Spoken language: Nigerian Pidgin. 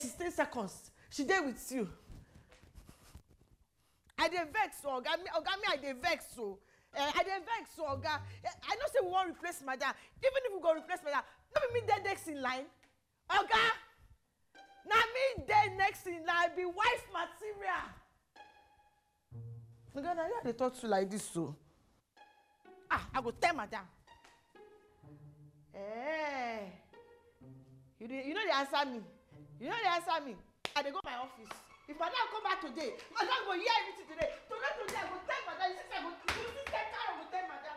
sixteen seconds she dey with you i dey vex o oga me oga me i dey vex o eh, i dey vex o oga Eh, i know say we wan replace madam even if we go replace madam no be me dey next in line oga na me dey next in line I be wife material oga na you i dey talk to like this o ah i go tell madam eh you dey you no dey answer me you no dey answer me i dey go my office if madam come back today madam go hear everything today today today i go tell madam you see say i go you see say carol go tell madam